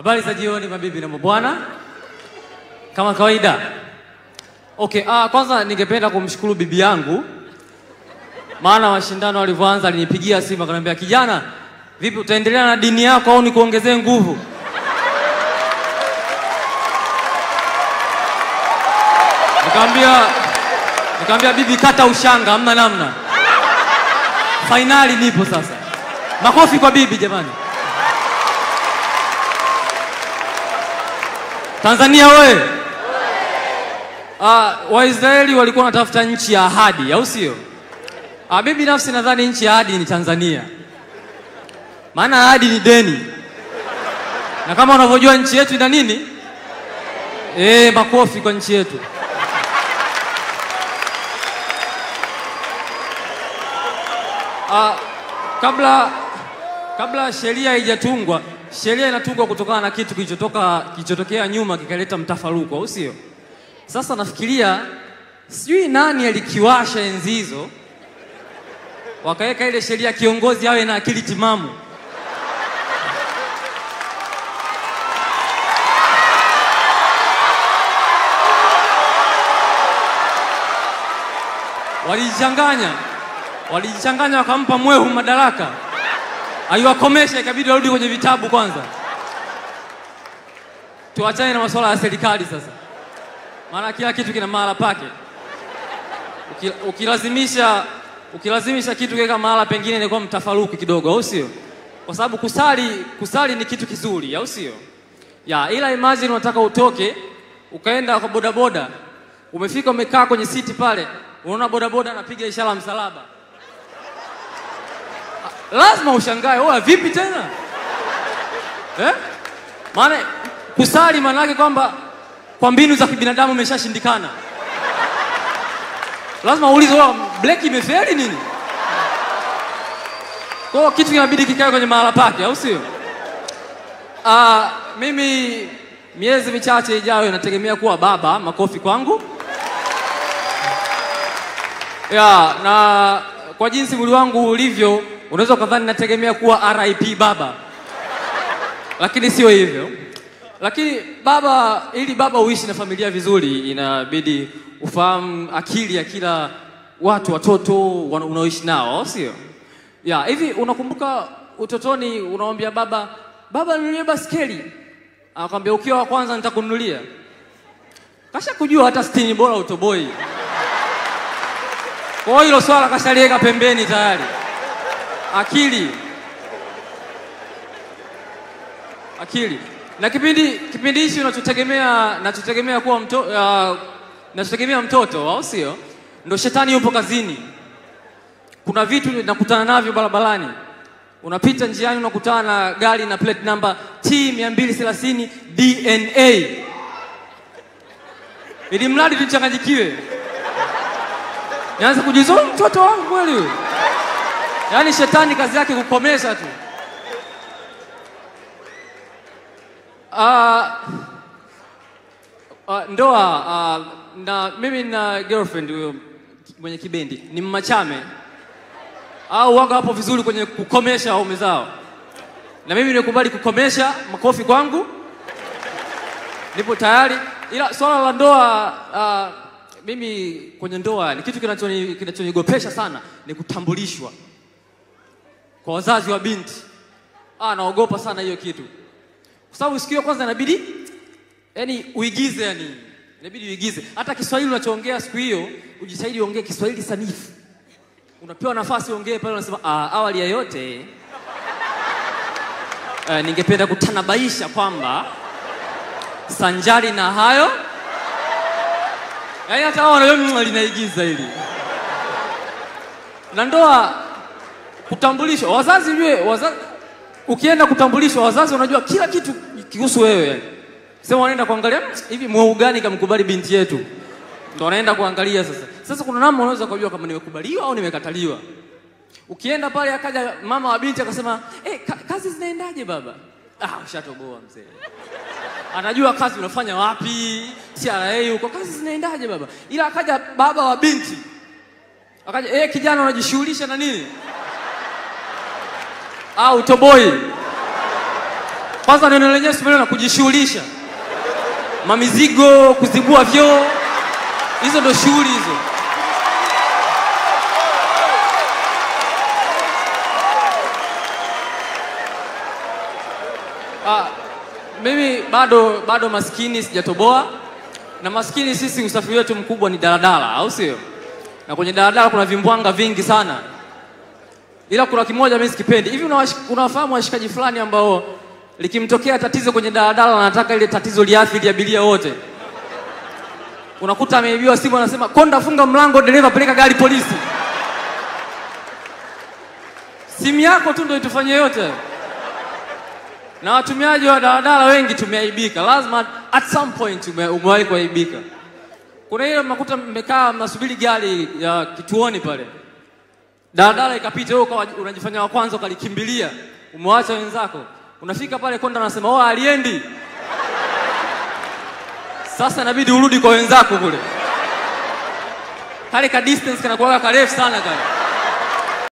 Habari za jioni mabibi na mabwana, kama kawaida. Okay, ah, kwanza ningependa kumshukuru bibi yangu, maana mashindano alivyoanza alinipigia simu akaniambia, kijana, vipi utaendelea na dini yako au nikuongezee nguvu? Nikamwambia nikamwambia bibi, kata ushanga, hamna namna, fainali nipo sasa. Makofi kwa bibi jamani. Tanzania we uh, Waisraeli walikuwa wanatafuta nchi ya ahadi, au sio? Uh, mimi binafsi nadhani nchi ya ahadi ni Tanzania, maana ahadi ni deni, na kama unavyojua nchi yetu ina nini? Eh, makofi kwa nchi yetu. Uh, kabla kabla sheria haijatungwa, sheria inatungwa kutokana na kitu kilichotoka kilichotokea nyuma kikaleta mtafaruku, au sio? Sasa nafikiria sijui nani alikiwasha enzi hizo, wakaweka ile sheria kiongozi awe na akili timamu. Walijichanganya, walijichanganya wakampa mwehu madaraka aiwakomesha ikabidi warudi kwenye vitabu kwanza. Tuachane na masuala ya serikali sasa, maana kila kitu kina mahala pake. Uki- Ukilazimisha ukilazimisha kitu kiweka mahala pengine inakuwa mtafaruku kidogo, au sio? Kwa sababu kusali kusali ni kitu kizuri, au sio? Ya, ila imagine unataka utoke ukaenda kwa bodaboda, umefika umekaa kwenye siti pale, unaona bodaboda anapiga ishara ya msalaba lazima ushangae, oa vipi tena eh? Maana kusali maana yake kwamba kwa mbinu za kibinadamu imeshashindikana. Lazima uulize, oa breki imefeli nini? Kwa hiyo kitu kinabidi kikae kwenye mahala pake, au sio? Ah, mimi miezi michache ijayo nategemea kuwa baba. Makofi kwangu. Ya, na kwa jinsi mwili wangu ulivyo unaweza ukadhani nategemea kuwa RIP baba, lakini sio hivyo. Lakini baba, ili baba uishi na familia vizuri, inabidi ufahamu akili ya kila watu, watoto wana- unaoishi nao, au sio? Ya, hivi unakumbuka utotoni unamwambia baba, baba ninunulie baskeli, anakwambia ukiwa wa kwanza nitakununulia. Kasha kujua hata sitini bora utoboi. Kwa hiyo hilo swala kashaliweka pembeni tayari akili akili na kipindi kipindi hichi unachotegemea nachotegemea kuwa mto, uh, nachotegemea mtoto au sio ndo shetani yupo kazini kuna vitu nakutana navyo barabarani unapita njiani unakutana na gari na plate number T 230 DNA ili mradi tuchanganyikiwe nianze kujiuliza "Huyu mtoto wangu kweli huyu Yaani shetani kazi yake kukomesha tu. Ah, ah, ndoa ah, na mimi na girlfriend huyo mwenye kibendi ni mmachame au waga hapo vizuri kwenye kukomesha waume zao, na mimi nimekubali kukomesha. Makofi kwangu, nipo tayari. Ila swala la ndoa ah, mimi kwenye ndoa ni kitu kinachoni- kinachonigopesha sana ni kutambulishwa kwa wazazi wa binti. Ah, naogopa sana hiyo kitu, kwa sababu siku hiyo kwanza inabidi yani uigize, yani inabidi uigize. Hata Kiswahili unachoongea siku hiyo ujitahidi uongee Kiswahili sanifu. Unapewa nafasi uongee pale, unasema ah, awali ya yote eh, ningependa kutanabaisha kwamba sanjari na hayo, yani hata hao wanajua "Mm, linaigiza hili na ndoa kutambulishwa wazazi jue wazazi, ukienda kutambulishwa wazazi wanajua kila kitu kihusu wewe yani. Sema wanaenda kuangalia "Mm, hivi mweu gani kamkubali binti yetu, ndo wanaenda kuangalia sasa. Sasa kuna namna unaweza kujua kama nimekubaliwa au nimekataliwa. Ukienda pale akaja mama wa binti akasema eh, ka, kazi zinaendaje baba? Ah, ushatoboa mzee. Anajua kazi unafanya wapi, TRA huko, kazi zinaendaje baba? Ila akaja baba wa binti akaja, eh, kijana unajishughulisha na nini? au toboi Kwanza neno lenyewe simeneno na kujishughulisha, mamizigo, kuzibua vyoo, hizo ndo shughuli hizo. Ah, mimi bado bado maskini sijatoboa, na maskini sisi usafiri wetu mkubwa ni daladala, au sio? Na kwenye daladala kuna vimbwanga vingi sana, ila kuna kimoja mimi sikipendi. Hivi unawash- unawafahamu washikaji fulani ambao likimtokea tatizo kwenye daladala wanataka ile tatizo liathiri abiria wote. Unakuta ameibiwa simu, anasema konda, funga mlango, dereva peleka gari polisi. Simu yako tu ndio itufanye yote hayo na watumiaji wa daladala wengi tumeaibika, lazima at some point ume- umewahi kuaibika. Kuna ile mnakuta mmekaa mnasubiri gari ya kituoni pale, daladala ikapita, wewe ukawa unajifanya wa kwanza ukalikimbilia, umewacha wenzako, unafika pale konda, anasema oh, aliendi. Sasa inabidi urudi kwa wenzako kule, kale ka distance kanakuwaga karefu sana kale